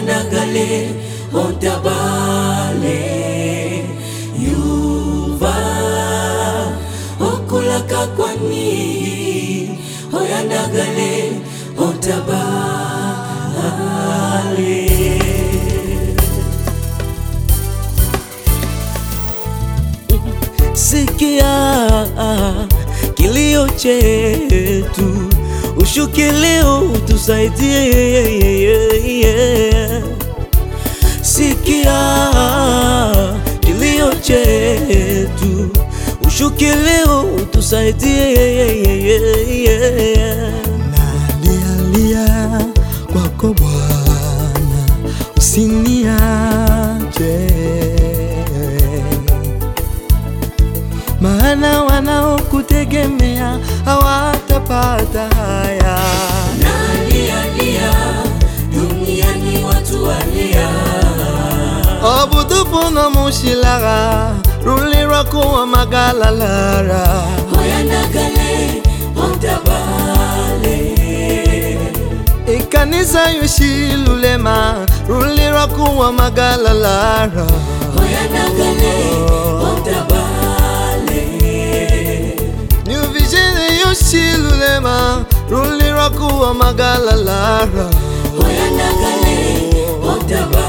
oyandagale ontabale yuva okulaka kwani oyandagale ontabale Sikia kilio chetu, ushuke leo utusaidie. Sikia kilio chetu, ushuke leo utusaidie. Nalialia kwako Bwana, usiniache, maana wanaokutegemea hawatapata haya. Nalialia duniani watu walia, obutupu na mushilaga rulirwa kuwa magalalara oyandagale ontabale ikanisa yushilulema rulirwa kuwa magalalara oyandagale ontabale New Vision yushilulema rulirwa kuwa magalalara oyandagale ontabale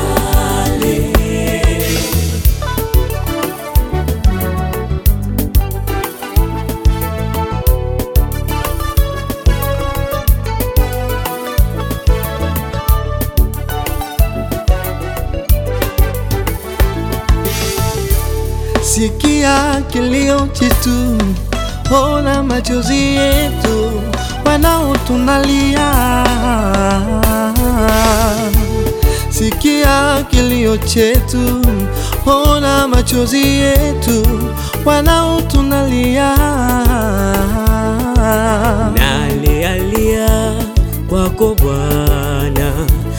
Sikia kilio chetu, ona machozi yetu, wanaotunalia. Sikia kilio chetu, ona machozi yetu, wanaotunalia. Nalialia kwako Bwana,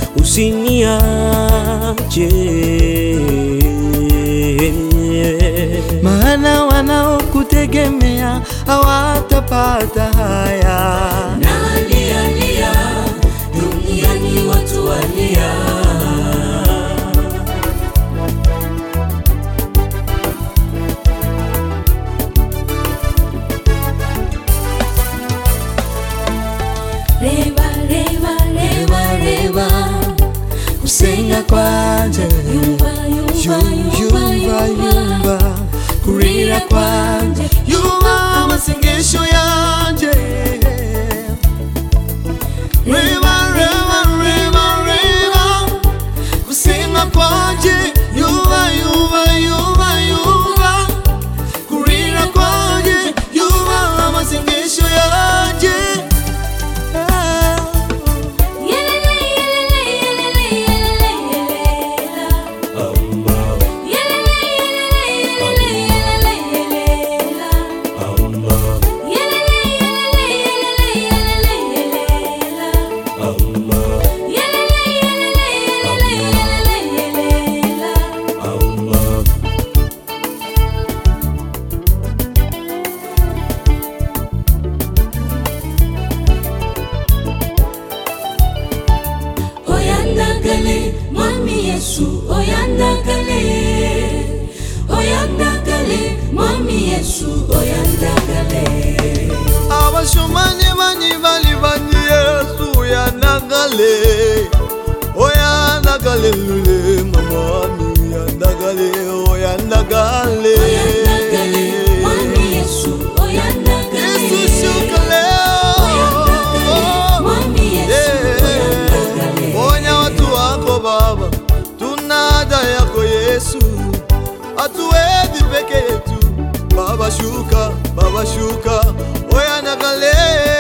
usiniache. maana wanaokutegemea hawatapata haya. Nalialia duniani watu walia, reba reba reba reba Kusenga kwanje yumva yumva yumva yumva yumva yumva kurira kwanje yumva amasengesho yanje reba reba reba reba kusenga kwanje yumva yumva yumva yumva kurira kwanje yumva amasengesho yanje oyandagale mwami yesu oyandagale oyandagale mwami yesu oyandagale abashomani banyi bali banyi yesu yanagale oyanagale lule mamami yanagale oyanagale oyandagale mwami yesu oyandagale yesu shuka leo oyandagale mwami yesu oyandagale ponya watu wako baba tunada yako yesu hatuwezi peke yetu baba shuka baba shuka oyanagale